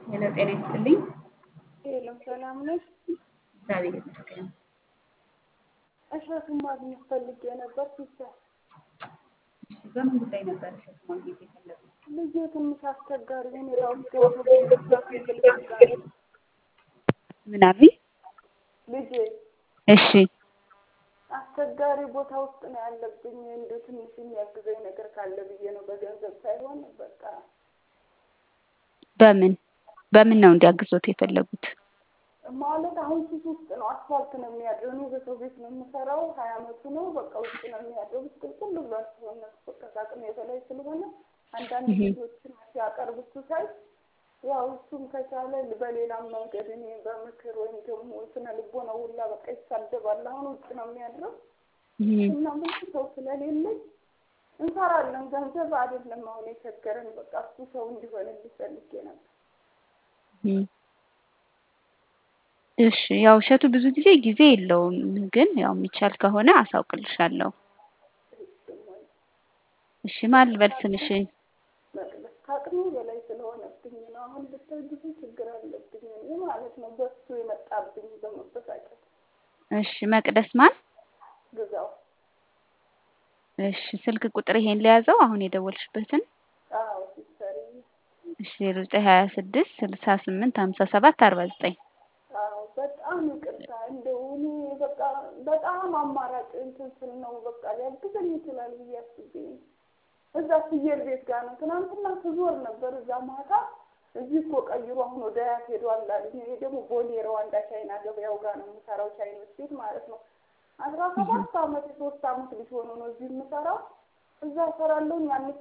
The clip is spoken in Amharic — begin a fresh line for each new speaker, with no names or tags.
ሄሎ ጤና ይስጥልኝ።
ሄሎ ሰላም ነሽ?
እግዚአብሔር ይመስገን።
እሸቱን ማግኘት ፈልጌ ነበር ሲስተር።
እሺ በምን ጉዳይ ነበር እሸቱ ማግኘት የፈለጉት?
ልጄ ትንሽ አስቸጋሪ ሁኔታ ውስጥ ገብቶ ይፈልጋል።
ምን አሉኝ?
ልጄ
እሺ
አስቸጋሪ ቦታ ውስጥ ነው ያለብኝ። እንዲሁ ትንሽ የሚያግዘኝ ነገር ካለ ብዬ ነው፣ በገንዘብ ሳይሆን በቃ
በምን በምን ነው እንዲያግዞት የፈለጉት?
ማለት አሁን ሱስ ውስጥ ነው። አስፋልት ነው የሚያድረው። እኔ በሰው ቤት ነው የምሰራው። ሀያ አመቱ ነው። በቃ ውስጥ ነው የሚያድረው። ብስቅልቅል ብሏል። ሰውነቱ በቃ ከአቅሜ በላይ ስለሆነ አንዳንድ ጊዜዎችን ሲያቀርብ እሱ ሳይ ያው እሱም ከቻለ በሌላም መንገድ እኔ በምክር ወይም ደግሞ ስነ ልቦና ሁላ በቃ ይሳደባል። አሁን ውጭ ነው የሚያድረው እና ብዙ ሰው ስለሌለኝ እንሰራለን። ገንዘብ አይደለም አሁን የቸገረን። በቃ እሱ ሰው እንዲሆንልኝ ፈልጌ ነበር።
እሺ ያው እሸቱ ብዙ ጊዜ ጊዜ የለውም፣ ግን ያው የሚቻል ከሆነ አሳውቅልሻለሁ። እሺ ማን ልበል ስምሽን?
መቅደስ ከአቅሜ በላይ ስለሆነብኝ ነው። አሁን ብታይ ብዙ ችግር አለብኝ እኔ ማለት ነው። በሱ የመጣብኝ በመበሳጨት
እሺ መቅደስ ማን?
ግዛው
እሺ ስልክ ቁጥር ይሄን ለያዘው አሁን የደወልሽበትን?
አዎ ሲስተር
እሺ ዜሮ ዘጠኝ ሀያ ስድስት ስልሳ ስምንት ሀምሳ ሰባት አርባ ዘጠኝ
አዎ በጣም ይቅርታ። እንደው እኔ በቃ በጣም አማራጭ እንትን ስል ነው በቃ ሊያግዘኝ ይችላል ብዬ አስቤ ነው። እዛ ፍየል ቤት ጋር ነው ትናንትና ስዞር ነበር። እዛ ማታ እዚህ እኮ ቀይሮ አሁን ወደ አያት ሄዷል አሉኝ። እኔ ደግሞ ቦሌ ሩዋንዳ ቻይና ገበያው ጋር ነው የምሰራው፣ ቻይኖች ቤት ማለት ነው። አስራ ሰባት አመት የሶስት አመት ልጅ ሆኖ ነው እዚህ የምሰራው። እዛ እሰራለሁ።